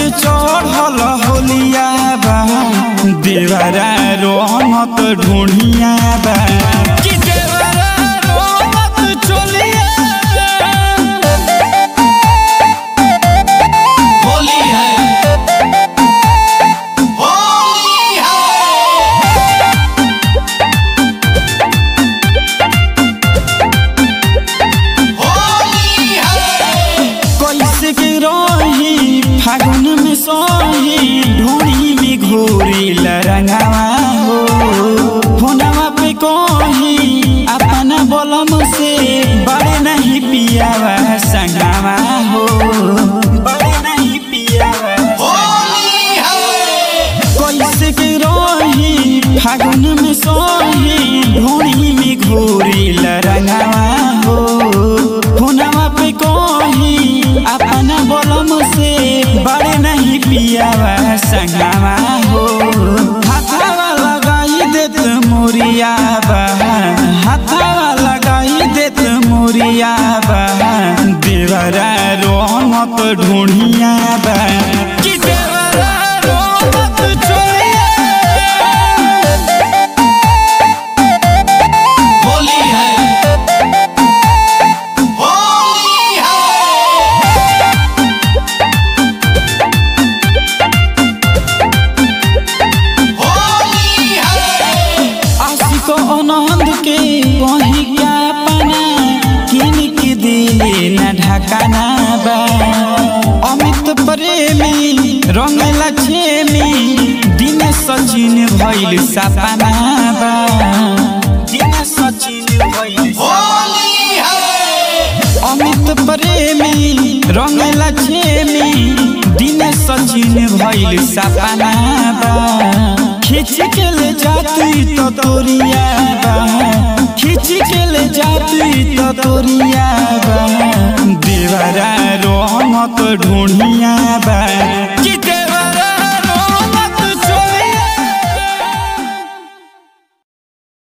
चढ़ल होलिया बा देवरा रोहमत ढूढ़िया बा कि देवरा रोहमत चोलिया होली है होली है होली है कैसे के रही फागुन में सोही ढूढ़ी में घोरी लरंगावा हो फोनवा पे कही अपना बलम से बड़े नहीं पियावा संगावा हो बड़े नहीं पियावा होली है कैसे के रही फागुन में सोही ढूढ़ी में घोरी लरंगावा हो फोनवा पे कही अपना बलम से बड़े नहीं पियावा संगावा हो हाथावा लगाई देत मोरिया बा हाथावा लगाई देत मोरिया बा देवरा रोहमत ढूढ़िया बा कि देवरा रोहमत चोरिया होली है होली है होली है आशिक अनंद के कहीं क्या पना किन के दिले न ढकाना बा अमित प्रेमी रंगला छेमी दिन सचिन भइल सपना बा दिन सचिन भइल होली है अमित प्रेमी रंगला छेमी दिन सचिन भइल सपना बा खींच के ले जाती तो तोरिया बा खींच के ले जाती तो तोरिया बा देवरा रोहमत ढूढ़िया बा